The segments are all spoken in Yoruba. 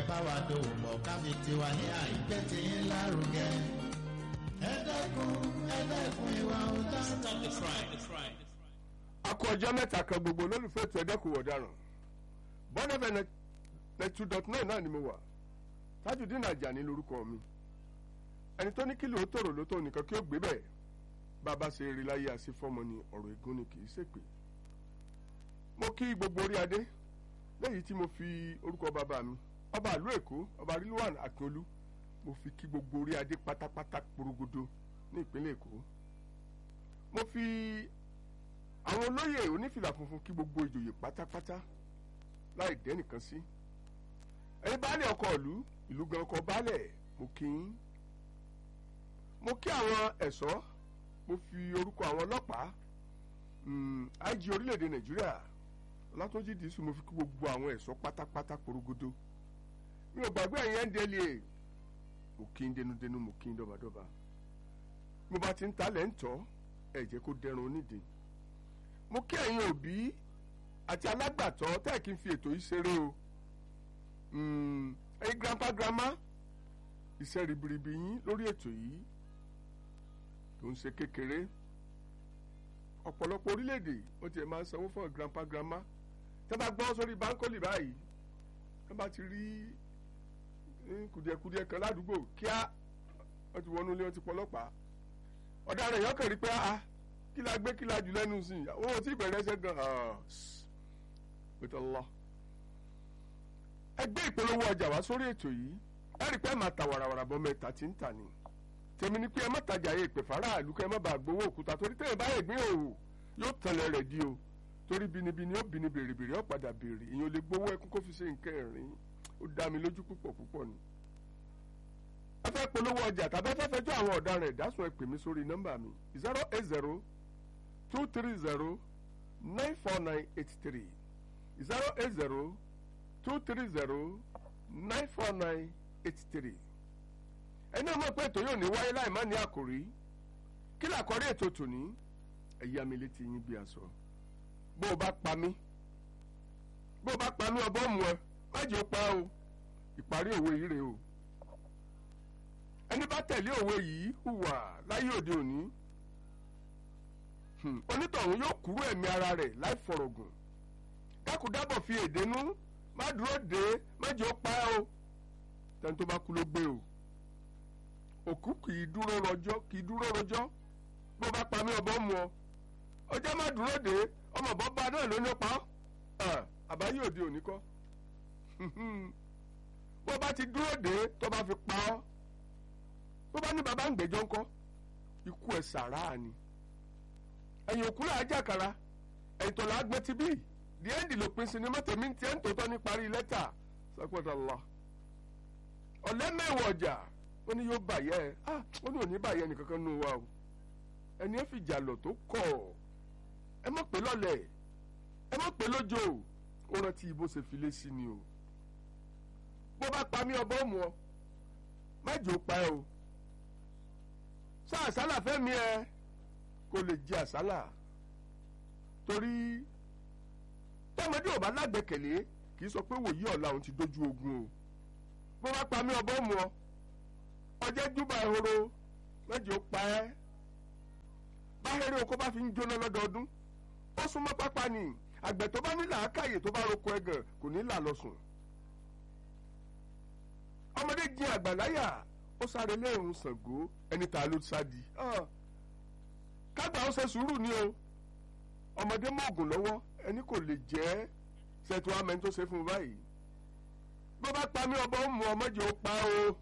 bá wa dòwò pọ̀ káfí tiwa ní àìpẹ́ tí ń lárugẹ. ẹ dẹ́kun ẹ dẹ́kun ìwà ọ̀tá. Stop the crime. The crime. a kú ọjọ́ mẹ́ta kan gbogbo olólùfẹ́ ètò ẹ̀dẹ́kùn ọ̀daràn bọ́nẹ́fẹ̀ net two dot nine náà ni mo wà Tajudeen Ajani lórúkọ mi ẹni tó ní kílò ó tòrò ló tó nìkan kí ó gbé bẹ́ẹ̀ bàbá ṣe eré láyé àṣẹ fọmọ ni ọ̀rọ̀ ègún ni kì í ṣèpè mo kí gbogbo orí adé lẹ́yìn tí mo fi orúkọ bàbá mi ọba ìlú èkó ọba rilwan akínolú mo fi kí gbogbo orí adé pátápátá porogodo ní ìpínlẹ̀ èkó mo fi àwọn olóyè onífìlà funfun kí gbogbo ìjòyè pátápátá láì dẹ́nìkan sí ẹ̀yin baálé ọkọ ìlú ìlú gan ọkọ baálẹ̀ mo kí yín mo kí àwọn ẹ̀ṣọ́ mo fi orúkọ àwọn ọlọ́pàá mm, IG orílẹ̀-èdè nàìjíríà ọlátúnjì dìísù mo fi kí gbogbo àwọn ẹ̀ṣọ́ pátápátá porogodo mi ò gbàgbé ẹ̀yin NDLEA mo kí n denudenu mo kí n dọ́badọ́ba mo bá ti ń talẹ̀ ń tọ́ ẹ̀ jẹ́ kó dẹrùn onídìí mo kí ẹ̀yin òbí àti alágbàtọ́ tẹ́ ẹ̀ kí n fi ètò yìí ṣeré o Mm, ẹ̀yin grandpa grandma iṣẹ́ ribiribi yín lórí ètò yìí tó ń ṣe kékeré ọ̀pọ̀lọpọ̀ orílẹ̀-èdè wọ́n ti ẹ̀ máa ń sanwó fún grandpa grandma tẹ́ bá gbọ́ sórí báńkọ́lì báyìí tẹ́ bá ti rí eh, kùdìẹ̀kùdìẹ̀ kan ládùúgbò kíá wọ́n ti wọnú ilé wọ́n ti pọlọ́pàá ọ̀daràn èèyàn kàn rí pé ah kí la gbé kí la jù lẹ́nu sí i àwọn ò tí ì bẹ̀rẹ̀ ẹsẹ̀ gan pẹ̀tọ́ lọ. ẹgbẹ́ ìpolówó ọjà wá sórí ètò yìí ẹ rí i pé ẹ máa ta wàràwàrà bọ́ mẹ́ta tí ń tà ní. tèmi ni pé ẹ má tajà yẹ ìpè faraàlú kẹ́ ẹ má bàa gbowó òkúta torí tẹ́yìn báyìí gbé òwò yóò tẹ̀lé rẹ̀ di o torí binibini ó bini bèrèbèrè ó padà bèrè èèyàn lè gbowó ẹkún kó fi ṣe nǹkan ẹ̀rín ó dá mi lójú púpọ̀ púpọ̀ ni. ẹ fẹ́ polówó ọjà tàbí ẹ fẹ́ fẹjọ́ àwọn ọ̀daràn ìdásùn ẹ pè mí sórí nọ́mbà mi zero eight zero two three zero nine four nine eight three zero eight zero two three zero nine four nine eight three. ẹni ọmọ pé ètò yóò ní wáyé láì má ní àkòrí kí làkọ́rí ètò tòní ẹ̀yà mi létí yín bí aṣọ bó o bá pa mí bó o bá pa mí ọbọ̀ mu ẹ má jẹ́ ó pa o ìparí òwe yìí rèé o ẹni bá tẹ̀lé òwe yìí hùwà láyé òde òní onítọ̀hún yóò kúrú ẹ̀mí ara rẹ̀ láì fọ̀rọ̀gùn dákúdábọ̀ fi èdénú má dúró dé má jẹ́ ó pa ẹ́ o tẹ́ni tó bá kú ló gbé o òkú kì í dúró rọjọ́ kì í dúró rọjọ́ bó bá pa mí ọbọ̀ mu ọ ọjọ́ má dúró dé ọmọ bọ́ bá náà ló ní pa ọ́ àbáyé òde òní kọ́ bó bá ti dúró dé tó bá fi pa ọ́ bó bá ní baba ń gbẹ́jọ́ ńkọ́ ikú ẹ̀ sàrà ni ẹ̀yìn òkú là á jàkàrà ẹ̀yìn tó là á gbé ti bí the end ló pin sinimá tèmi ti ẹ̀ ń tòótọ́ ní parí lẹ́tà sọ́kòtà lọ. ọ̀lẹ́mẹ̀wọ̀ ọjà ó ní yóò bàyẹ́ ẹ ah ó ní òní bàyẹ́ nìkankan nù wa o ẹni ẹ fìjà lọ tó kọ̀ ẹ má pè lọ́lẹ̀ ẹ má pè lójó ó rántí ibo ṣe fi lé sí ni o bó bá pa mí ọbọ̀ mu ọ má jò pa ẹ o sáà sálà fẹ́mi ẹ kó lè jẹ àsálà torí tọmọdé ò bá lágbẹ́kẹ̀lé kì í sọ pé wòye ọ̀la òun ti dójú ogun o bó bá pa mí ọbọ̀ mu ọ ọjẹ́ júbà ehoro mẹ́jọ pa ẹ́ báhẹ́rẹ́ oko bá fi ń jóná lọ́dọọdún ó súnmọ́ pápá ni àgbẹ̀ tó bá ní làákàyè tó bá roko ẹ̀gàn kò ní là lọ́sùn ọmọdé jin àgbàláyà ó sáré lẹ́hìn Ṣàngó ẹni tá a ló sádi kágbà ó ṣe sùúrù ni o ọmọdé mọ̀ọ́gùn lọ́wọ́ ẹni kò lè jẹ́ ṣètò amẹ́ni tó ṣe fún un báyìí bó bá pa mí ọbọ̀ mú ọmọdé ó pa o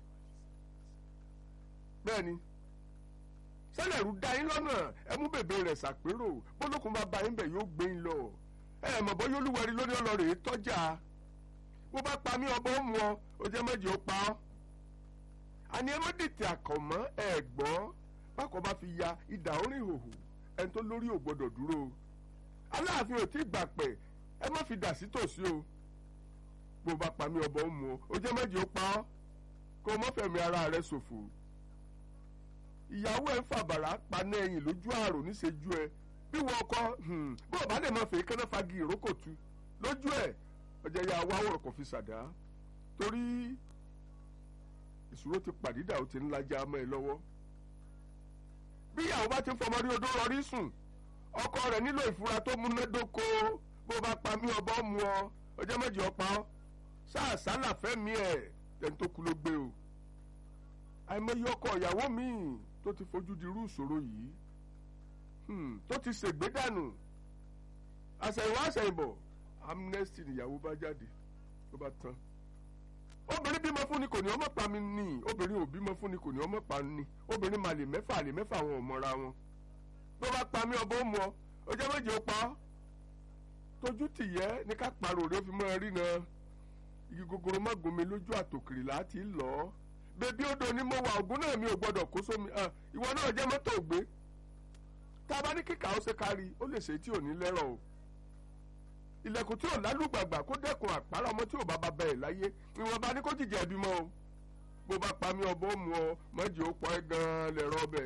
bẹ́ẹ̀ni sẹ́lẹ̀rú da yín lọ́nà ẹ mú bèbè rẹ̀ ṣàpérò bólókun bá ba yín bẹ̀ yóò gbé yín lọ ẹ mọ̀ bọ́ yóò lúwẹ̀rí lórí ọlọ́rẹ̀ tọ́jà bó bá pa mí ọbọ̀ mú ọ ó jẹ́ méjì ó pa ọ́ àní ẹ má dètè àkànmọ́ ẹ gbọ́ bákan bá fi ya ìdá orin hòhò ẹni tó lórí ò gbọdọ̀ dúró aláàfin ò tí ì gbà pẹ̀ ẹ má fi dà sí tòsí o bó bá pa mí ọbọ̀ mú ọ ó jẹ́ méjì ó pa ọ́ kó o mọ́ fẹ̀mí ara rẹ ṣòfò ìyàwó ẹ ń fàbàrà paná ẹyìn lójú àrò níṣẹ́jú ẹ bí wọ́n kọ́ bó o bá lè mọ fèé kánná fagi ìrókò tu lójú ẹ ọjà ya wá wọ̀rọ̀ kò fi ṣàdá torí ìṣòro ti pàdídà ó ti ń lajà mọ́ ẹ lọ́wọ́ bí ìyàwó bá ti ń fọmọ rí odó rọrí sùn ọkọ rẹ̀ nílò ìfura tó múnádóko bó bá pa mí ọbọ mu ọ ọjọ́ méjì ọpa ọ sáà sálà fẹ́mi ẹ̀ ẹni tó kú ló gbé o àìmọye ọkọ ìyàwó míì tó ti fojú di irú ìṣòro yìí hmm, tó ti ṣègbè dànù àṣẹ̀yìnwá àṣẹ̀yìnbọ̀ amnesty nìyàwó bá jáde ló bá tán obìnrin bímọ fún ni kò ní ọmọ pa mi ní obìnrin ò bímọ fún ni kò ní ọmọ pa ni obìnrin màlè mẹ́fà àlè mẹ́fà àwọn ò mọra wọn ló bá pa mí ọbọ ó mu ọ ọjọ́ méje ó pa ọ́ tójú tìyẹ́ ní ká parò rẹ fi mọ́ ẹ rí na igi gogoro má gomi lójú àtòkèrè láti lọ ọ́ bébí odò ni mo wà ògùn náà mi ò gbọdọ̀ kó sómi ìwọ náà jẹ́ mọ́tò gbé tá a bá ní kíkà ó ṣe kárí ó lè ṣe tí ò ní lẹ́rọ̀ o ilẹ̀kùn tí ò lálùgbàgbà kó dẹ́kun àpárá ọmọ tí ò bá bá bẹ̀rẹ̀ láyé ìwọ̀nba ní kó jìjẹ́ ẹbí mọ́ o bó bá pa mí ọbọ̀ mu ọ mọ́jì ó pọ̀ ẹ́ gan-an lẹ̀rọ ọbẹ̀.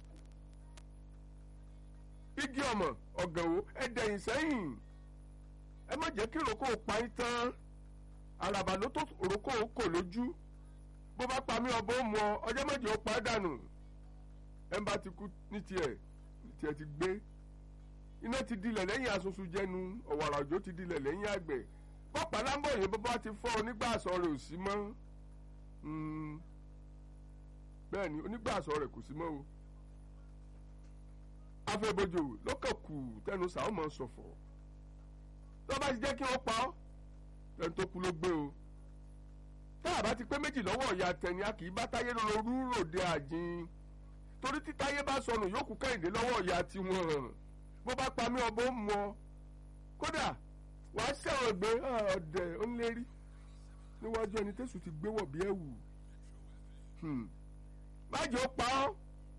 igi ọmọ ọ̀gànwó ẹ dẹ̀yìn sẹ́yìn ẹ má jẹ́ kí ìrókò pa yín tán àràbà ló tó ìrókò kò lójú bó bá pa mí ọbọ̀ mu ọ ọjọ́ mọ́jì ó pa ẹ́ dànù ẹ bá ti kú ní tiẹ̀ ní tiẹ̀ ti gbé iná ti dilẹ̀ lẹ́yìn asusu jẹnu ọ̀wàrà òjò ti dilẹ̀ lẹ́yìn àgbẹ̀ bọ́pàá lámbọ̀ yẹn bọ́ bá ti fọ́ onígbàsọ rẹ̀ ò sí mọ́ bẹ́ẹ̀ ni onígbàsọ rẹ̀ kò sí mọ́ o afẹ́bojò lọ́kàn kù tẹnu sàwọn mọ̀ sọ̀fọ̀ tó bá ti jẹ́ kí wọ́n pa ọ́ lẹ́nu tó kú ló gbé o tá a bá ti pé méjì lọ́wọ́ ìyá tẹni a kì í bá táyé lóru ròde àjìn torí tí táyé bá sọnù yóò kú kẹ́hìndé lọ́wọ́ ìyá tiwọn bó bá pa mí ọbọ̀ ń mọ kódà wàá ṣẹ̀wọ̀n gbé ọ̀dẹ̀ ó ń lérí níwájú ẹni tẹ́sù ti gbé wọ̀ bí ẹ̀wù májò pa ọ́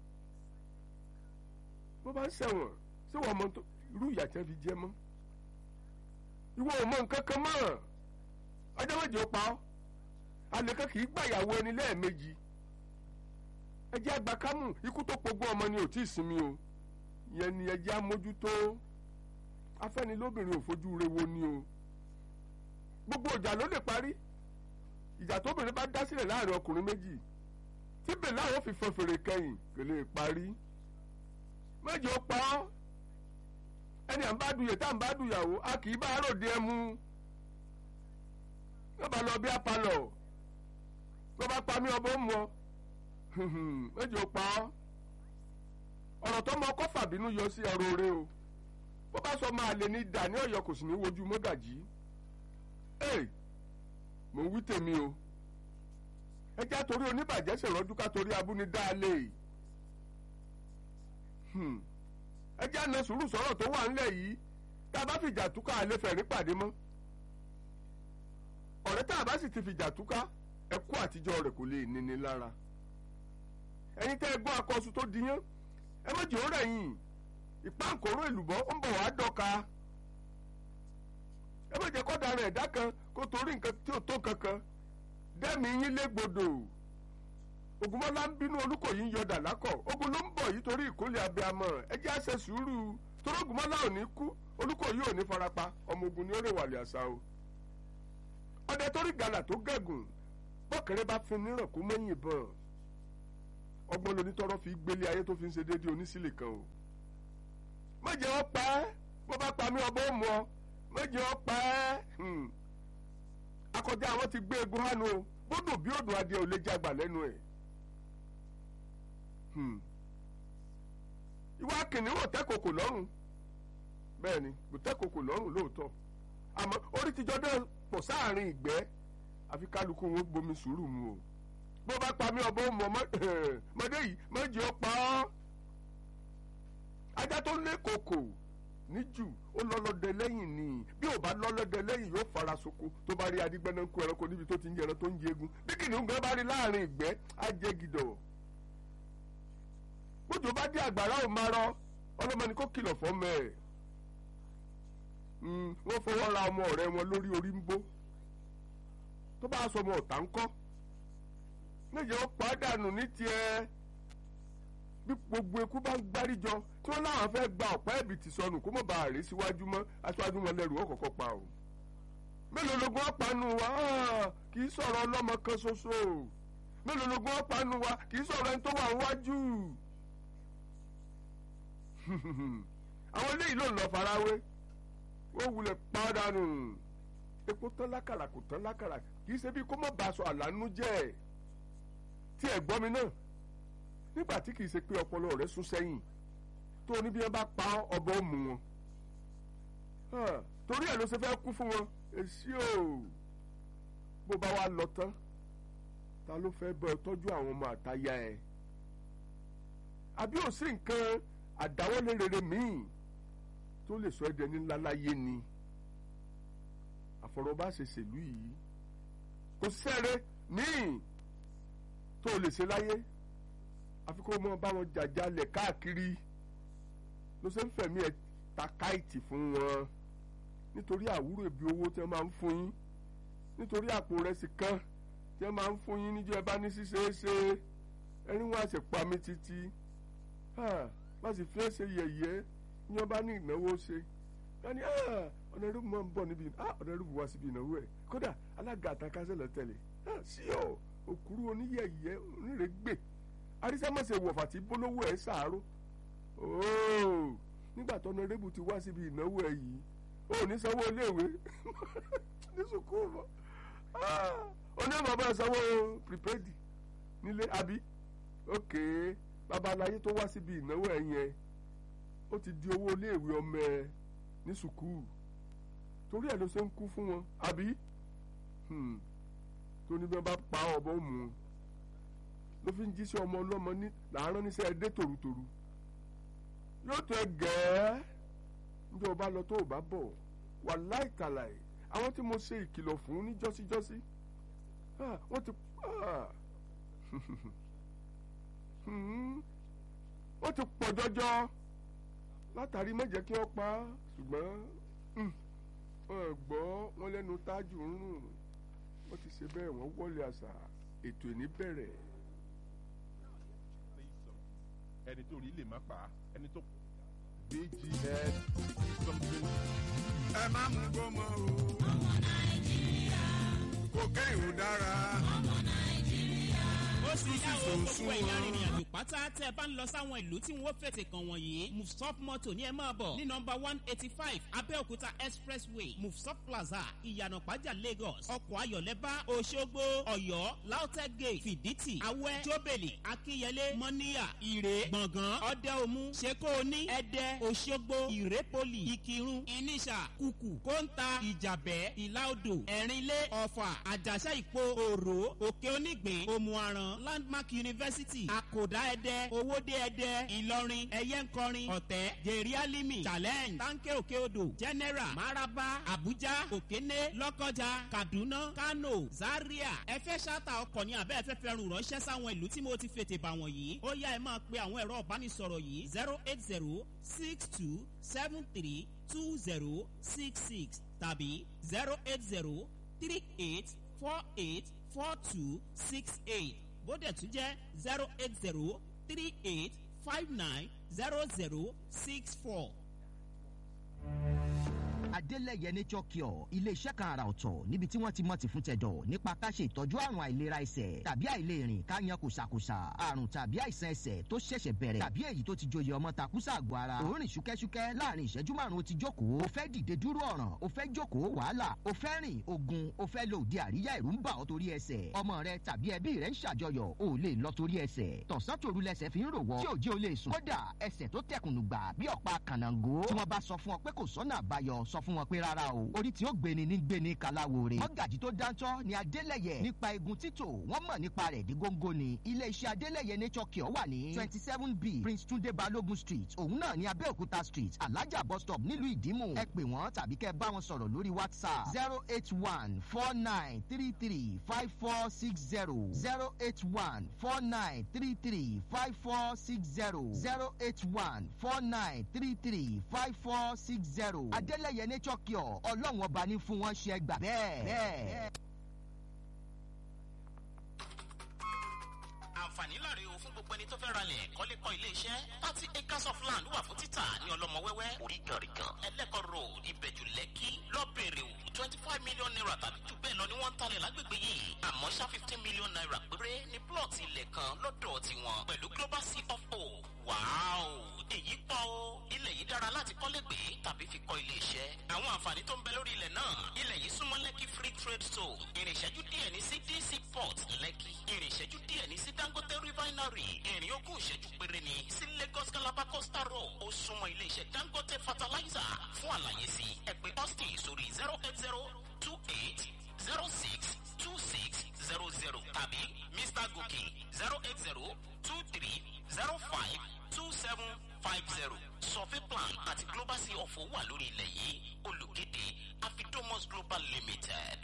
bó bá ń ṣẹ̀wọ̀n ṣé wọ́n mọ irú ìyà tẹ́ fi jẹ́ mọ́ ìwọ ò mọ nǹkan kan mọ́ ọjọ́ méje ó pa ọ́ àlèkàn kì í gbàyàwó ẹni lẹ́ẹ̀mejì ẹ jẹ́ àgbà kámù ikú tó pogún ọmọ ni ò tí ì sinmi o yẹn ni ẹ jẹ́ àmójútó afẹ́nilóbìnrin ò fojú re wo ni o gbogbo ìjà ló lè parí ìjà tóbìnrin bá dá sílẹ̀ láàrin ọkùnrin méjì tí bèlè àwọn fi fọn fèrè kẹyìn kò lè parí méjì ó pa ọ́ ẹni à ń bá duyè tá à ń bá duyàwó a kì í bá ròde ẹ mú wọ́n bá lọ bí apalọ̀ wọ́n bá pa mí ọbọ̀ mú ọ méjì ó pa ọ́ ọ̀rọ̀ tó mọ ọkọ́ fàbínú yọ sí ẹrù oore o bó bá sọ máa lè ní dà ní ọ̀yọ́ kò sì ní wojú mọ́gàjì ee mò ń wí tèmi o ẹ já torí oníbàjẹ́ ṣèrọ́jú ká torí abúnidáálé ẹ já na sùúrù sọ̀rọ̀ tó wà ńlẹ̀ yìí tá a bá fìjà túká àlẹ́ fẹ̀rí pàdé mọ́ ọ̀rẹ́ tá a bá sì ti fìjà túká ẹkú àtijọ́ rẹ̀ kò lè níni lára ẹ̀yin tẹ́ ẹ gbọ́ akọ́sù tó diyán ẹ má jẹ́ òórẹ̀ yìí ìpáǹkóró èlùbọ́ ó ń bọ̀ wá dọ́ka ẹ má jẹ́ kó dára ẹ̀dá kan kó torí nǹkan tí ò tó kankan dẹ́mi yín légbodò ògùnmọ́lá ń bínú olùkọ́ yìí ń yọ dàlákọ̀ ogun ló ń bọ̀ yìí torí ìkólé abiyamọ ẹ jẹ́ àṣẹ sùúrù torí ògùnmọ́lá ò ní kú olùkọ́ yìí ò ní farapa ọmọ ogun ni ó rè wàlẹ̀ àṣà o ọdẹ torí gàlà tó gẹ̀gùn bọ́kẹ̀rẹ́ bá fi níràn kó mẹ́yìn bọ̀n ọgbọ́n lonítọ́rọ́ fi gbélé ayé tó fi ń ṣe déédéé onísìlè kan o méje ó pa ẹ́ bó bá pa mí ọgbọ́n ó mú ọ méje ó pa ẹ́ akọjá àwọn ti gbé egun hánu o bódò bí odò adìẹ ò lè jágbà lẹ́nu ẹ̀ ìwà kìnìún ò tẹ́ kòkò lọ́rùn bẹ́ẹ̀ ni kò tẹ́ kòkò lọ́rùn lóòótọ́ àmọ́ orí tìjọ́ náà pọ̀ sáàrin ìgbẹ́ àfi kálukú wọn gbomi sùúrù mu o bó bá pa mí ọbọ mọ mọdé yìí méjì ó pa ọ́ ajá tó lé kòkò níjù ó lọ́lọ́dẹ lẹ́yìn ni bí ò bá lọ́lọ́dẹ lẹ́yìn yóò fara soko tó bá rí adigbẹ́nà ń kó ẹranko níbi tó ti ń jẹran tó ń jẹ egun bí kìnìún gan bá rí láàrin ìgbẹ́ á jẹ gidọ̀ bójú bá dé àgbàrá ò máa rọ ọlọ́mọ ni kò kìlọ̀ fọ́mọ ẹ̀ wọ́n fọwọ́ ra ọmọ ọ̀rẹ́ wọn lórí orí ń bó tó bá sọ ọmọ ọ̀tá ń kọ́ méje ó pàdánù ní tiẹ̀ bí gbogbo eku bá ń gbáríjọ tí wọ́n láwọn fẹ́ gba ọ̀pá ẹ̀bì tì sọnù kó mọ̀ bá a rè síwájú mọ́ aṣáájú wọn lẹ́rù ó kọ́kọ́ pa o mélòó lógún ọ̀pánu wa Ah, kì í sọ̀rọ̀ ọlọ́mọ kan ṣoṣo mélòó lógún ọ̀pánu wa kì í sọ̀rọ̀ ẹni tó wà wájú àwọn eléyìí ló ń lọ farawé wọ́n wulẹ̀ pàdánù epo tán lákàrà kò tán lákàrà kì í ṣe bí kó má bàa sọ àlánú jẹ́ tí ẹ̀ gbọ́ mi náà nígbà tí kì í ṣe pé ọpọlọ rẹ̀ sún sẹ́yìn tó ní bí wọ́n bá pa ọbọ̀ òmù wọn Ah, torí ẹ̀ ló ṣe fẹ́ kú fún wọn èsì o bó bá wa lọ tán ta ló fẹ́ bọ́ ẹ tọ́jú àwọn ọmọ àtayá ẹ àbí ò sí nǹkan àdáwọ́lé rere míì tó lè sọ ẹ́ dẹni ńlá láyé ni àfọ̀rọ̀bá ṣe ṣèlú yìí kò sẹ́rẹ̀ míì tó lè ṣe láyé àfi kó mọ bá wọn jàjálẹ̀ káàkiri ló ṣe ń fẹ̀mí ẹ̀ ta káìtì fún wọn nítorí àwúrò ibi owó tí wọ́n máa ń fún yín nítorí àpò rẹsì kan tí wọ́n máa ń fún yín níjọ́ ẹ bá ní ṣíṣeéṣe ẹni wọn àṣẹ pa mí títí má sì fi ẹ́ ṣe yẹ̀yẹ́ ní wọ́n bá ní ìnáwó ṣe wọ́n ní ọ̀nà ìrúbù máa ń bọ̀ níbi ọ̀nà ìrúbù wá síbi ìnáwó ẹ̀ kódà alága àtàkásẹ̀lẹ̀ tẹ̀lé sí ọ òkúrú oníyẹ̀yẹ́ onírègbè arísẹ́mọ̀sẹ̀ wọ̀fà tí bólówó ẹ̀ sàárò ooo nígbà tó ọ̀nàrẹ́bù ti wá síbi ìnáwó ẹ̀ yìí ó ní sanwó iléèwé ní sùkúù mọ́ onímọ̀ bá sanwó prepaid nílé àbí òkè babaláyé tó wá síbi ìnáwó ẹ̀ yẹn ó ti di owó iléèwé ọmọ ẹ̀ ní sùkúù torí ẹ̀ ló ṣe ń kú fún wọn àbí tó ní bí wọ́n bá pa ọ̀bọ mú un ló fi ń jíṣẹ́ ọmọ ọlọ́mọ ní làárọ̀ níṣẹ́ ẹdẹ tòrutòru yóò tó ẹ gẹ́ẹ́ níjọ́ ọba lọ tó o bá bọ̀ wà láìkàlàì àwọn tí mo ṣe ìkìlọ̀ fún ní jọ́síjọ́sí wọ́n ti ó ti pọ̀ jọjọ látàrí mẹ́jẹ̀ kí wọ́n pa á ṣùgbọ́n wọ́n gbọ́ wọn lẹ́nu tájù ń rùn wọ́n ti ṣe bẹ́ẹ̀ wọ́n wọlé àṣà ètò ìní bẹ̀rẹ̀. ẹni tó rí lè má pa á ẹni tó. bgs something. ẹ má mú gbọ́mọ o. ọmọ nàìjíríà. kò kẹ́hìn ò dára. ọmọ nàìjíríà. ó sì yá o gbogbo ẹ̀yìn arìnrìn àjò pátá tẹ́ ẹ bá ń lọ sáwọn ìlú tí wọ́n fètè kàn wọ̀nyí mufsop moto ní ẹ máa bọ̀ ní nọmba one eighty five abẹ́òkúta expressway mufsop plaza ìyànà pàjá lagos ọkọ̀ ayọ̀lẹ́bá òṣogbo ọ̀yọ́ lautech gate fìdítì awẹ́ jóbèlì akínyẹlé mọ́níyà ìrè gbọ̀ngàn ọ̀dẹ́omu ṣekóoní ẹ̀dẹ́ òṣogbo ìrépolì ìkírun ìníṣà kùkù kóńtà ìjàbẹ́ ìlàodò ẹ̀rínlé ọ̀fà àjàṣà ìpo òrò òkè onígbìn òmùaràn landmark university àkòdá ẹdẹ owóde ẹdẹ ìlọrin ẹyẹnkọrin ọ̀tẹ́ jèrè alimi challenge tanke òkè odò general maraba abuja òkéné lọ́kọjà kaduna kano zaria ẹ fẹ́ ṣáta ọkọ̀ ní abẹ́ ẹ̀fẹ́ fẹ́ rùn ránṣẹ́ sáwọn ìlú tí mo ti fètè bà wọ̀nyí ó yá ẹ máa pe àwọn ẹ̀rọ ìbánisọ̀rọ̀ yìí zero eight zero six two seven three two zero six six tàbí zero eight zero three eight four eight four two six eight bóde tún jẹ́ zero eight zero three eight five nine zero zero six four. adélẹ̀yẹ nature cure iléeṣẹ́ kan àrà ọ̀tọ̀ níbi tí wọ́n ti mọ̀ ti fún tẹ̀dọ̀ nípa ká ṣe ìtọ́jú àrùn àìlera ẹsẹ̀ tàbí àìlèrìn ká yan kòsàkòsà àrùn tàbí àìsàn ẹsẹ̀ tó ṣẹ̀ṣẹ̀ bẹ̀rẹ̀ tàbí èyí tó ti joyè ọmọ takùsà àgọ́ ara òórìn ṣúkẹ́ṣúkẹ́ láàrin ìṣẹ́jú márùn-ún ó ti jókòó o fẹ́ dìde dúró ọ̀ràn o fẹ́ jókòó wàhálà o fẹ́ rìn ogun o fẹ́ lo òde àríyá ìrú ń bà ọ́ torí ẹsẹ̀ ọmọ rẹ tàbí ẹbí rẹ ń ṣàjọyọ̀ o lè lọ torí ẹsẹ̀ tọ̀sán tòru lẹsẹ̀ fi ń rò wọ́ tí òjì o lè sùn kódà ẹsẹ̀ tó tẹkùnù gbà bí ọ̀pá kànáńgó tí wọ́n bá sọ fún ọ pé kò sọ́nà àbáyọ sọ fún wọn pé rárá o orí tí ó gbéni ní gbéni kaláwore mọ́gàjì tó dáńtọ́ ni adélẹ̀yẹ nípa egun títò wọ́n mọ̀ nípa rẹ̀ dí góńgó ni iléeṣẹ́ adélẹ̀yẹ nature cure wà ní twenty seven b prince tunde balogun street òun náà ní abẹ́òkúta street alájà bus stop nílùú ìdímù ẹ pè wọ́n tàbí kẹ́ bá wọn sọ̀rọ̀ lórí whatsapp zero eight one four nine three three five four six zero zero eight one four nine three three five four six zero zero eight one four nine three three five four six zero adélẹ̀yẹ nature cure ọlọ́run ọba ní fún wọn ṣe gbà bẹ́ẹ̀. bẹ́ẹ̀. àǹfààní láre o fún gbogbo ẹni tó fẹ́ ralẹ̀ kọ́lé kọ́ ilé iṣẹ́ thirty acres of land wà fún títà ní ọlọ́mọ wẹ́wẹ́ oríganrigan ẹlẹ́kọ̀ road ìbẹ̀jù lẹ́kì lọ́bẹ̀rẹ̀ o twenty five million naira tàbí jù bẹ́ẹ̀ lọ ni wọ́n ń talẹ̀ lágbègbè yìí àmọ́ ṣá fifteen million naira péré ní plọ̀tì ilẹ̀ kan lọ́dọ̀ tiwọn pẹ̀lú global sea of o wàáò èyí pọ̀ o ilẹ̀ yìí dára láti kọ́lé gbé tàbí fi kọ́ ilé iṣẹ́ àwọn àǹfààní tó ń bẹ lórí ilẹ̀ náà ilẹ̀ yìí súnmọ́ lẹ́kì free trade zone ìrìn ìṣẹ́jú díẹ̀ ní sí dc port lẹ́kì ìrìn ìṣẹ́jú díẹ̀ ní sí dangote refinery ìrìn ogún ìṣẹ́jú péré ní sí lagos calabar coastal road ó súnmọ́ ilé iṣẹ́ dangote fertilizer fún àlàyé sí ẹ pé austin sórí zero eight zero two eight zero six two six zero zero tàbí mr gòkè zero eight zero two three zero five two seven five zero survey plan àti global sea of wà lórí ilẹ̀ yìí olùkéde afidomos global limited.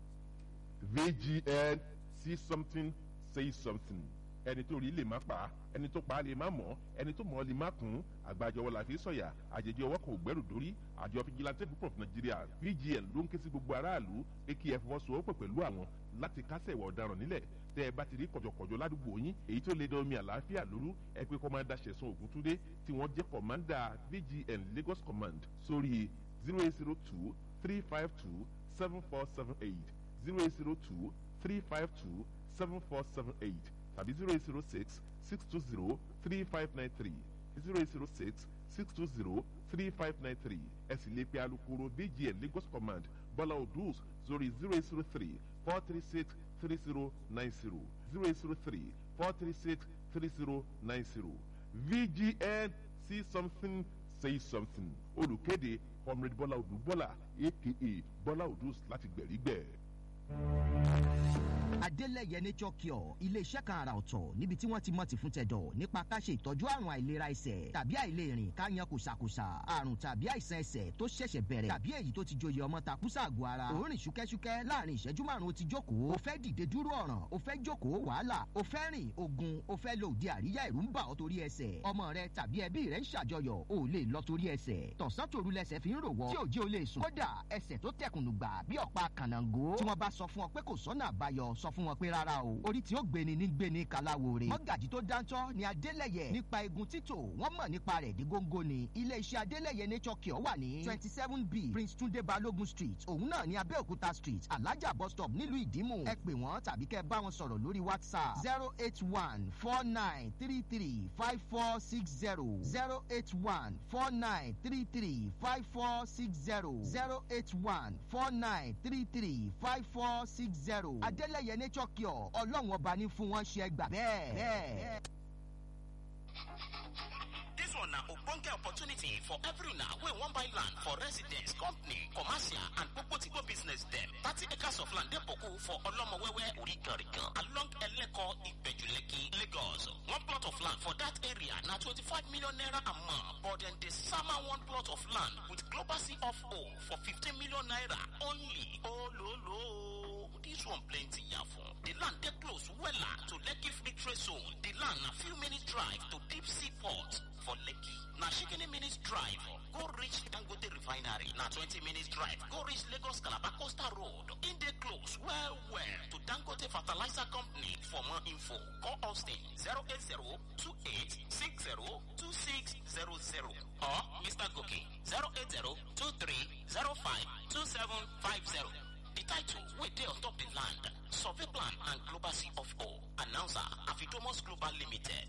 vgn see something say something ẹni tó rí lè má pa á ẹni tó pa á lè má mọ̀ ẹni tó mọ̀ ọ́ lè má kún àgbàjọwọ́ la fi sọ̀yà àjèjì ọwọ́ kan ò gbẹ́rù dórí àjọ fìjìláńtẹ́ púpọ̀ fún nàìjíríà vgn ló ń ké sí gbogbo aráàlú pé kí ẹ fọwọ́sowọ́pọ̀ pẹ̀lú àwọn láti kásẹ̀ ìwà ọ̀daràn nílẹ̀ tẹ́ ẹ bá ti rí kọ̀jọ̀kọ̀jọ̀ ládùúgbò yín èyí tó lè dán omi àlàáfíà lóru ẹ pé kọ́mándà ṣẹ̀sán ògúntúndé tí wọ́n jẹ́ kọ̀mándà vgn lagos command sórí zero eight zero two three five two seven four seven eight zero eight zero two three five two seven four seven eight tàbí zero eight zero six six two zero three five nine three zero eight zero six six two zero three five nine three ẹ sì lè pe alukoro vgn lagos command bọ́lá odus sórí zero eight zero three four three six three zero nine zero zero eight zero three four three six three zero nine zero vgn see something say something olùkéde comrade bọ́lá odù bọ́lá aka bọ́lá odus láti gbẹ̀rígbẹ̀. adélẹ̀yẹ nature cure iléeṣẹ́ kan àrà ọ̀tọ̀ níbi tí wọ́n ti mọ̀ ti fún tẹ̀dọ̀ nípa ká ṣe ìtọ́jú àrùn àìlera ẹsẹ̀ tàbí àìlèrìn ká yan kòsàkòsà àrùn tàbí àìsàn ẹsẹ̀ tó ṣẹ̀ṣẹ̀ bẹ̀rẹ̀ tàbí èyí tó ti joyè ọmọ takúsà àgọ́ ara òórìn ṣúkẹ́ṣúkẹ́ láàrin ìṣẹ́jú márùn ó ti jókòó o fẹ́ dìde dúró ọ̀ràn o fẹ́ jókòó wàhálà o fẹ́ rìn ogun o fẹ́ lo òde àríyá ìrú ń bà ọ́ torí ẹsẹ̀ ọmọ rẹ tàbí ẹbí rẹ ń ṣàjọyọ̀ o ò lè lọ torí ẹsẹ̀ tọ̀sán tòru lẹsẹ̀ fi ń rò wọ́ tí òjì o lè sùn kódà ẹsẹ̀ tó tẹkùnù gbà bí ọ̀pá kànáńgó tí wọ́n bá sọ fún ọ pé kò sọ́nà àbáyọ sọ fún wọn pé rárá o orí tí ó gbéni ní gbéni kaláwore mọ́gàjì tó dáńtọ́ ni adélẹ̀yẹ nípa egun títò wọ́n mọ̀ nípa rẹ̀ dí góńgó ni iléeṣẹ́ adélẹ̀yẹ nature cure wà ní twenty seven b prince tunde balogun street òun náà ní abẹ́òkúta street alájà bus stop nílùú ìdímù ẹ pè wọ́n tàbí kẹ́ ẹ bá wọn sọ̀rọ̀ lórí whatsapp zero eight one four nine three three five four six zero zero eight one four nine three three five four six zero zero eight one four nine three three five four six zero adélẹ̀yẹ nature cure ọlọ́run ọba ní fún wọn ṣe gbà bẹ́ẹ̀ bẹ́ẹ̀. This one na ogbonge opportunity for every una wey wan buy land for residence, company, commercial and gbogbo business dem. Thirty acres of land dey boku for Olomowewe Origarigan along Eleko Ibejuleki, Lagos. One plot of land for that area na twenty-five million naira a month but dem dey sama one plot of land with global C of O for fifteen million naira only. Ololo. This one plenty yafun. The land dey close wella to Lekki Free Trade Zone. The land na few minutes drive to Deep Sea Port for Lekki. Na shikini minutes drive go reach Dangote Refinery. Na 20 minutes drive go reach Lagos Calabar Coastal Road. In dey close well well to Dangote Fertilizer Company. For more info, call Austin 080-2860-2600 or Mr. Goki 080-2305-2750. The title wey dey on top the land, survey plan and global sea of O. Announcer Afidomos Global Limited.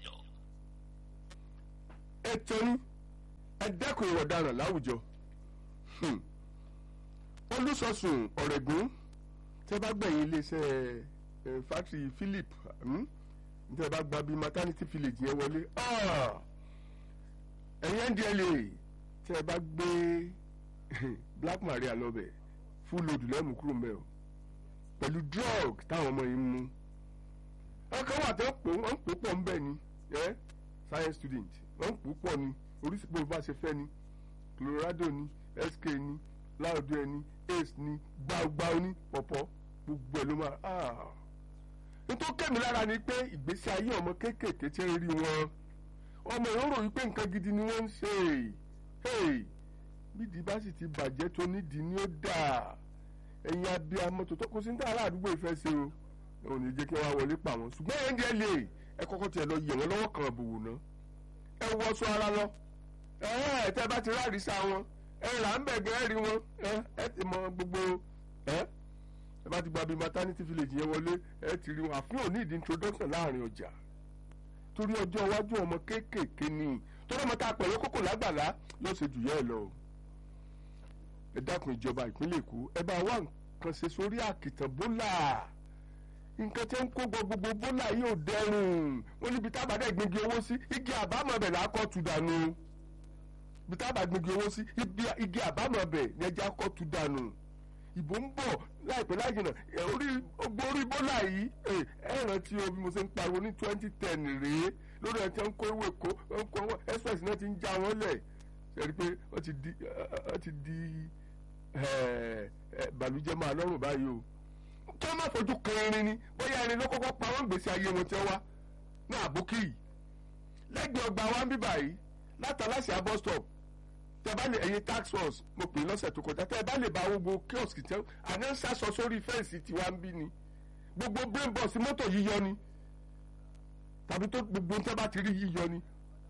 ẹ tẹnu ẹ dẹ́kun ìwà ọ̀daràn láwùjọ Hmm. olùsọ̀sùn ọ̀rẹ́gùn tẹ́ bá gbẹ̀yìn iléeṣẹ́ ẹ̀ fátìrì philip hmm? tẹ́ bá gba bíi maternity village yẹn wọlé ah! ẹ̀yin ndla tẹ́ bá gbé black maria lọ́bẹ̀ full load lẹ́mú kúrò mẹ́ o pẹ̀lú drug táwọn ọmọ yìí ń mú ọkàn wà tó ń pò wọ́n ń pò pọ̀ ń bẹ̀ ni ẹ́ science student wọ́n ń pò pọ̀ ni oríṣi bó bá ṣe fẹ́ ni colorado ni sk ni láòdù ẹni ace ni gbáugbáu ní pọ̀pọ̀ gbogbo ẹ̀ ló máa ah. nítorí kẹ́mi lára ni pé ìgbésí ayé ọmọ kéékèèké tí ń rí wọn ọmọ yẹn rò wípé nǹkan gidi ni wọ́n ń ṣe hey bídìí bá sì ti bàjẹ́ tó nídìí ni ó dà ẹ̀yin abiyamọ tó tọ́kọ sí ní tààrà àdúgbò ìfẹ́ ṣe o ò ní jẹ́ kí wọ́n wọlé pa wọn ṣùgbọ́n ẹ̀ ń jẹ́ lè ẹ kọ́kọ́ tiẹ̀ lọ yẹ̀ wọ́n lọ́wọ́ kan àbùwò náà ẹ wọ sọ ara lọ ẹ ẹ tẹ bá ti ráàrí sa wọn ẹ là ń bẹ̀ gẹ́ rí wọn ẹ ẹ ti mọ gbogbo ẹ ẹ bá ti gba bí maternity village yẹn wọlé ẹ ti rí wọn àfihàn ní ìdí introduction láàrin ọjà torí ọjọ́ iwájú ọmọ kéékèèké ni torí ọmọ tá a pẹ̀lú kókò lágbàlá yóò ṣe jù yẹ́ ẹ lọ o ẹ dákun ìjọba ìpínlẹ̀ èkó ẹ bá wá nǹkan ṣe sórí àkìtàn bólà nǹkan tí ń kó gbogbo bólà yìí ò dẹrùn wọn níbi tábàdà ìgbìngì owó sí igi àbámọ̀ bẹ̀ lákọ̀ tù dànù ibi tábàdà ìgbìngì owó sí igi àbámọ̀ bẹ̀ ní ẹja kọ̀ tù dànù ìbò ń bọ̀ láìpẹ́ láì jìnnà orí ogbó orí bólà yìí ẹ rántí o bí mo ṣe ń pariwo ní twenty ten rèé lórí ẹ̀ tí wọ́n ń kó ewé kó wọ́n kó express náà ti ń já wọn lẹ̀ ṣe rí i pé wọ́n ti di wọ́n ti di bàlújẹ́ máa lọ́rùn báyìí o kí wọ́n má fojú kan irin ni bóyá irin ló kọ́kọ́ pa wọ́n gbèsè ayé wọn tẹ́ wá ní àbókì yìí lẹ́gbẹ̀ẹ́ ọgbà wa ń bí báyìí látàlásì bus stop tẹ́ bá lè ẹ̀yin tax force mo pè lọ́sẹ̀ tó kọjá tẹ́ bá lè bá gbogbo kiosk tẹ́ àná ń sásọ sórí fẹ́ǹsì tiwa ń bí ni gbogbo brain box mọ́tò yíyọ ni tàbí tó gbogbo tẹ́ bá ti rí yíyọ ni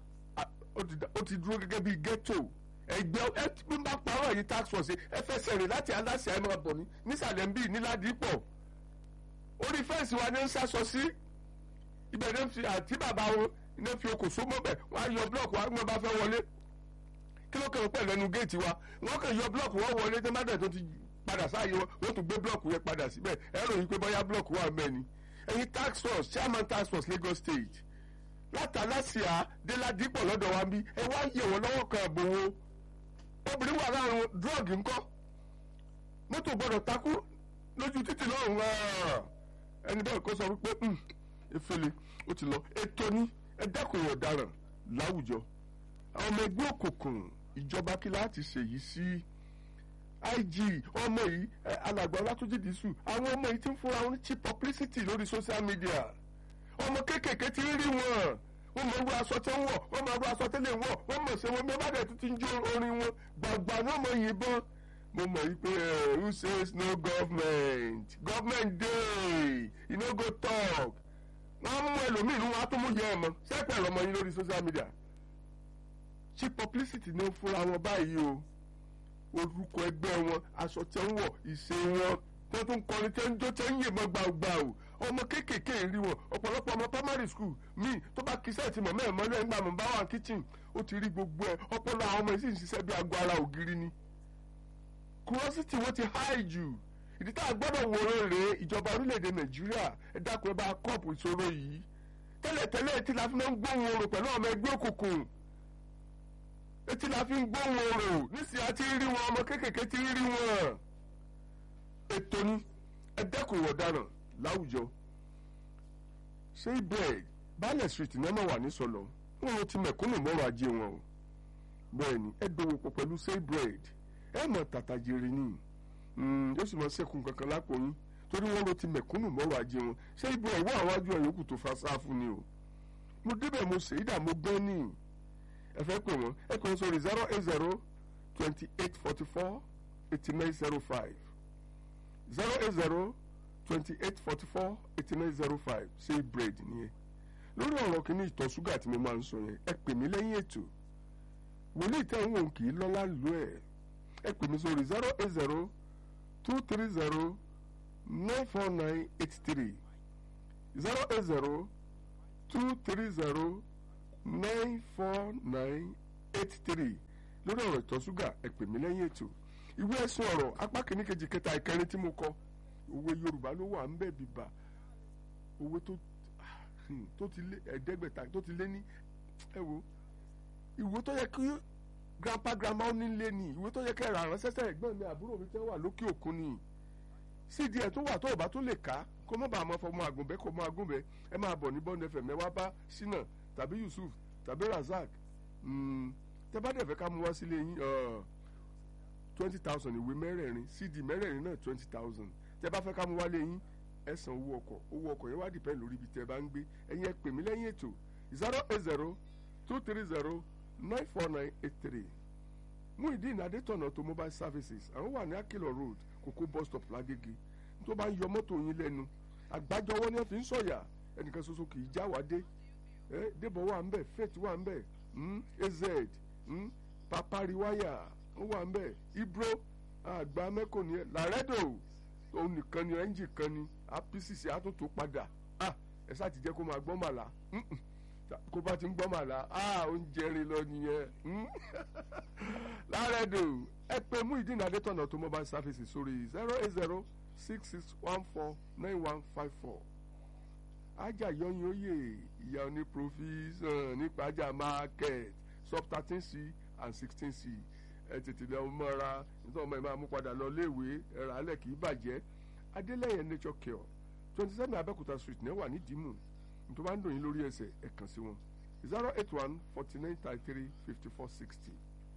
ó ti dúró gẹ́gẹ́ bíi ghetto ẹgbẹ́ ẹ bí n bá parọ́ èyí tax force ẹ fẹsẹ̀ rìn láti aláṣẹ ẹ máa bọ̀ ní nísàlẹ̀ ń bí níládìípọ̀ orí fẹ́ǹsì wa ní ń sásọ sí ibẹ̀ ní fi àti bàbá wọn ní fi okò só mọ́bẹ̀ wọ́n á yọ blọọkù wa wọ́n bá fẹ́ wọlé kí ló kàn pẹ̀ lẹ́nu géètì wa wọ́n kàn yọ blọọkù wọn wọlé tí mádà tó ti padà sáàyè wọn wọ́n tún gbé blọọkù yẹn padà síbẹ̀ ẹ ròyìn pé bóyá blọọkù wà mẹ́ni ẹ̀yin tax force chairman tax force Lagos State látàlásìá déládìpọ̀ lọ́dọ̀ wa ń bí ẹ wá yẹ̀ wọ́n lọ́wọ́ kan àbòwò obìnrin wà láàrin drọ́ọ̀gì ńkọ́ mọ́tò gbọ́dọ̀ takú lójú títì lọ́rùn ẹni bẹ́ẹ̀ kó sọ wípé efele ó ti lọ ètò ní ẹ dẹ́kun ọ̀daràn láwùjọ àwọn ọmọ ẹgbẹ́ òkùnkùn ìjọba kí láti ṣèyí sí IG ọmọ yìí alàgbà ọlátúnjì dísù àwọn ọmọ yìí ti ń fúnra wọn cheap publicity lórí social media ọmọ kéékèèké ti ń rí wọn wọ́n mọ̀ wọ aṣọ tẹ́ ń wọ̀ wọ́n mọ̀ wọ aṣọ tẹ́lẹ̀ wọ̀ wọ́n mọ̀ ṣe wọn bí wọ́n bá dẹ̀ tún ti ń jó orin wọn gbàgbà náà mọ̀ yìnbọn mo mọ̀ yí pé who says no government government dey you no go talk wọ́n mú ẹlòmíì ní wọn á tún mú yẹ ẹ mọ́ sẹ́pẹ̀ lọ́mọ yín lórí social media cheap publicity ní fúnra wọn báyìí o orúkọ ẹgbẹ́ wọn aṣọ tẹ́ ń wọ̀ ìṣe wọn tó tún kọrin tẹ́ ń jó tẹ́ ń yìnbọn gbàgbà o ọmọ kéékèèké rí wọn ọ̀pọ̀lọpọ̀ ọmọ primary school míì tó bá kí sẹ́ẹ̀tì mọ̀ mẹ́rin mọ́lẹ́ ńgbà mọ̀ bá wà kitchen ó ti rí gbogbo ẹ̀ ọpọlọ àwọn ọmọ yìí sì ń ṣiṣẹ́ bí aago ara ògiri ni. curiosity wọn ti high jù ìdí tá a gbọ́dọ̀ wòrán rèé ìjọba orílẹ̀-èdè nàìjíríà ẹ dákun ẹ bá kọ́ọ̀pù ìṣòro yìí tẹ́lẹ̀tẹ́lẹ̀ etí la fi máa ń gbóhùn oorun pẹ̀lú ọmọ ẹgbẹ́ òkùnkùn etí la fi ń gbóhùn oorun nísìnyí a ti rí wọn ọmọ kéékèèké ti rí wọn ètò ni ẹ dẹ́kun ìwà ọ̀daràn láwùjọ ṣé bread baálẹ̀ street ní ọmọ wà ní sọlọ wọn ti mẹ̀kúnnù mọ́rọ̀ ajé wọn o bẹ́ẹ̀ ni ẹ dòwò pọ̀ pẹ̀lú ṣé bread ẹ mọ̀ tàtà jèrè ni yóò sì mọ sẹ́kùn kankan lápò yín torí wọn ló ti mẹ̀kúnnù mọ́rọ̀ ajé wọn ṣé bread wọ́n àwọn àjọ yòókù tó fa sáfù ni o mo débẹ̀ mo ṣe ìdá mo gbọ́n ní ẹ fẹ́ pè wọ́n ẹ kàn sórí zero eight zero twenty eight forty four eighty nine zero five zero eight zero twenty eight forty four eighty nine zero five ṣe bread nìyẹn lórí ọ̀rọ̀ kìíní ìtọ̀ ṣúgà tí mo máa ń sọ yẹn ẹ pè mí lẹ́yìn ètò wòlíì tẹ̀ ń wò kì í lọ́lá lù ẹ̀ ẹ pè mí sórí zero eight zero two three zero nine four nine eight three zero eight zero two three zero nine four nine eight three lórí ọ̀rọ̀ ìtọ̀ ṣúgà ẹ pè mí lẹ́yìn ètò ìwé ẹ̀sùn ọ̀rọ̀ apá kìíní kejì kẹta ìkẹrin tí mo kọ òwe yorùbá ló wà ń bẹ̀ bíbà òwe tó tó ti lé ẹ̀ẹ́dẹ́gbẹ̀ta tó ti lé ní ẹ wo ìwé tó yẹ kí grandpa grandma ó nílé ni ìwé tó yẹ kí ẹ̀rọ àránṣẹ́sẹ́ ẹ̀gbọ́n mi àbúrò mi tẹ́ wà lókè òkun ni cd ẹ̀ tó wà tó ọ̀bá tó lè ká kó má bàa mọ fọmọ àgùnbẹ́ kó mọ àgùnbẹ́ ẹ máa bọ̀ ní bọ́ọ̀nù ẹ̀fẹ̀ mẹ́wàá bá sínà tàbí yusuf tàbí razak tẹ bá dẹ̀ fẹ́ ká mú wá sílé yín twenty thousand ìwé mẹ́rẹ̀ẹ̀rin cd mẹ́rẹ̀ẹ̀rin náà twenty thousand tẹ bá fẹ́ ká mú wálé yín ẹ san owó ọkọ̀ owó ọkọ̀ yẹn wá dìpẹ́ lórí ibi tẹ bá ń gbé ẹ̀yin ẹ pè mí lẹ́yìn ètò zero eight zero two three zero nine four nine eight three Muideen Adétọ̀nà automobile services àwọn wà ní Akilọ̀ road kókó bus stop lágége tó bá ń yọ mọ́tò yín lẹ́nu àgbájọwọ́ ni wọ́n fi ń sọ̀yà ẹnìkan ṣoṣo kì í já wá dé ẹ débọ̀ wà ń bẹ̀ faith wà ń bẹ̀ mm, az mm, papariwaya ó wà ń bẹ̀ ibro àgbà mẹ́kò ni ẹ làrẹ́dò òun nìkan ni ẹ́ńjì kan ni apc àtúntò padà ah ẹ sáà ti jẹ́ kó máa gbọ́ màlá mm-mm. kó bá ti ń gbọ́ màlá ah ó ń jẹrin lọ nìyẹn mm. làrẹ́dò ẹ pé Muyideen Adétọ̀nà tó mobile services sórí zero eight zero six six one four nine one five four ajá yọyin oyè ìyá oní provision nípa ajá market sub thirteen c and sixteen c ẹ tètè lọ mọ́ra nítorí ọmọ ẹ máa mú padà lọ léèwé ẹ̀rọ alẹ́ kì í bàjẹ́ adélẹ́yẹ nature cure twenty seven abẹ́òkúta street náà wà ní dìímù nítorí wọ́n á ń dòyìn lórí ẹsẹ̀ ẹ̀ kàn sí wọn zero eight one forty nine thirty three fifty four sixty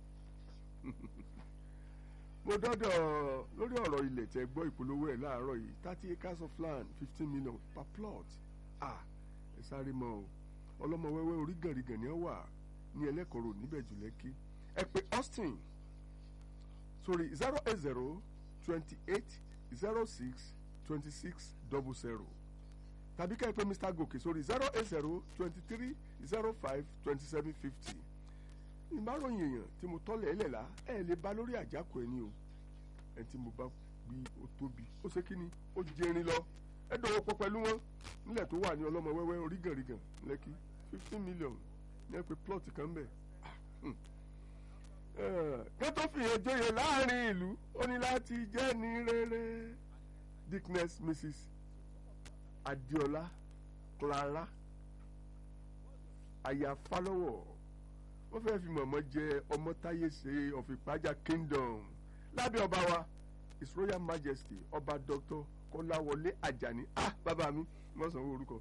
mo dọ́dọ̀ lórí ọ̀rọ̀ ilẹ̀ tẹ́ gbọ́ ìpolówó ẹ̀ láàárọ̀ yìí thirty acres of land fifteen million per plot ah ẹ sáré mọ́ o ọlọ́mọ wẹ́wẹ́ orígànrigàn ni ó wà ní ẹlẹ́kọ̀ọ́rọ̀ níbẹ̀ jù lẹ́kí ẹ pé Austin sórí zero eight zero twenty eight zero six twenty six double zero tàbí ká ẹ pé Mr Gòkè sórí zero eight zero twenty three zero five twenty seven fifty ìmáròyìn èèyàn tí mo tọ́lẹ̀ ẹlẹ̀ la ẹ lè ba lórí àjákò ẹni o ẹ tí mo bá gbí ó tóbi ó ṣe kí ni ó jẹrin lọ ẹ dọ̀wọ́ pọ̀ pẹ̀lú wọn nílẹ̀ tó wà ní ọlọ́mọ wẹ́wẹ́ orígànrigàn lẹ́kí fifteen million ní ẹ pé plot kan bẹ̀ kí tó fi hàn joyè láàrin ìlú ó ní láti jẹ́ ní rere dickness mrs adiola clara aya falọwọ wọ́n fẹ́ẹ́ fi mọ̀mọ́ jẹ ọmọ táyé ṣe of Ìpájà kingdom lábẹ́ ọba wa his royal majesty ọba dr kọ́láwọlé àjàní ah bàbá mi wọ́n sanwó orúkọ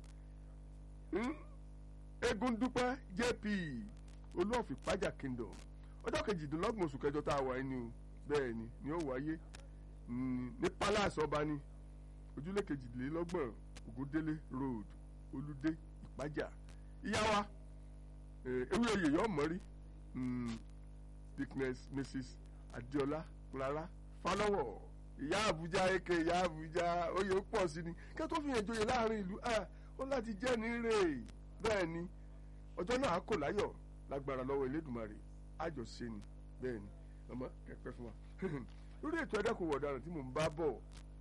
eégún dúpẹ́ jp olú of Ìpájà kingdom ọjọ́ kejìdínlọ́gbọ̀n oṣù kẹjọ tá a wà ní o bẹ́ẹ̀ ni ni ó wáyé ní palace ọba ni ojúlé kejìlélọ́gbọ̀n ògúndélé road olùdé Ìpájà ìyá wa ewé oyè yọ mọ́rí dickness mrs adiola clara falọwọ ìyá àbújá eke ìyá àbújá oyè pọ̀ sí ni kí tó fi hàn joyè láàrin ìlú ó láti jẹ́ ní rè bẹ́ẹ̀ ni ọjọ́ náà á kò láyọ̀ lágbára lọ́wọ́ elédùnmarè àjọṣe ni bẹ́ẹ̀ ni ọmọ kẹpẹ́ fún wa lórí ètò ẹ̀dẹ́kùn ọ̀daràn tí mò ń bá bọ̀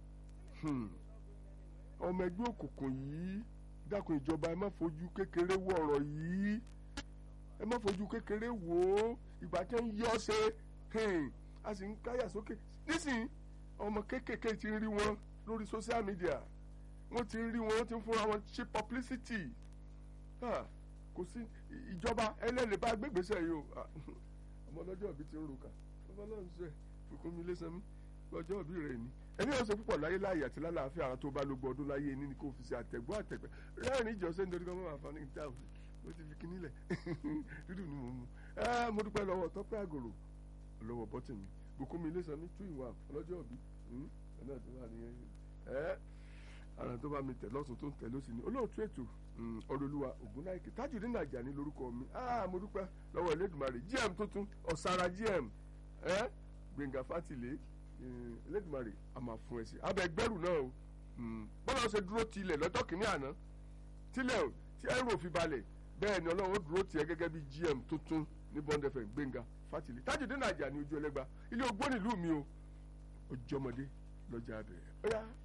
ọmọ ẹgbẹ́ òkùnkùn yìí dákun ìjọba ẹ má fojú kékeré wọ ọ̀rọ̀ yìí ẹ má fojú kékeré wò ó ìgbà tẹ́ ń yọ ṣe a sì ń káyà sókè nísìnyí ọmọ kéékèèké ti ń rí wọn lórí social media wọ́n ti ń rí wọn wọ́n ti ń fúnra wọn ṣe publicity kò sí ìjọba ẹlẹ́lẹ̀ bá gbégbèsè yìí o ọmọ ọlọ́jọ́ òbí ti ń ro kà ọmọ ọlọ́run ṣe fòkún mi lé sanmi lọ́jọ́ òbí rẹ̀ ni ẹni yóò ṣe púpọ̀ láyé láàyè àti lálàáfíà àwọn tó bá lógbó ọdún láyé ní ni kò fi ṣe àtẹ̀gbọ́ àtẹ̀gbẹ́ rẹ́rìn ìjọsẹ́ nítorí kọ́ mọ́ àǹfààní ìta òfin ó ti fi kíní lẹ̀ dúdú ni mo mú ẹ mo dúpẹ́ lọ́wọ́ tọ́pẹ́ àgòrò lọ́wọ́ bọ́tì mi bùkún mi lẹ́sàn mi tú ìwà ọlọ́jọ́ òbí ẹ̀nà tó wà nìyẹn ẹ ara tó bá mi tẹ̀ lọ́sùn tó ń tẹ̀ lọ́sìn ni olóòtú ètò ọlọ́lúwa ògúnláìkè Tajudeen Àjàní lórúkọ mi mo dúpẹ́ lọ́wọ́ Elédùmarè GM tuntun ọ̀sára GM ẹ Gbẹ̀ngà Fátìlé Elédùmarè a máa fún ẹ sí abẹ gbẹrù náà o bọ́lá ṣe dúró tilẹ̀ lọ́jọ́ kìíní àná tilẹ̀ tí ẹrù òfin balẹ̀ bẹ́ẹ̀ ni ọlọ́run ó dúró tiẹ̀ gẹ́gẹ́ bí GM tuntun ní Bond FM Gbẹ̀ngà Fátìlé Tajudeen Àjàní ojú ẹlẹ́gba ilé ogbó nílùú mi o ojúmọdé lọ́jà abẹ́rẹ́ ó yá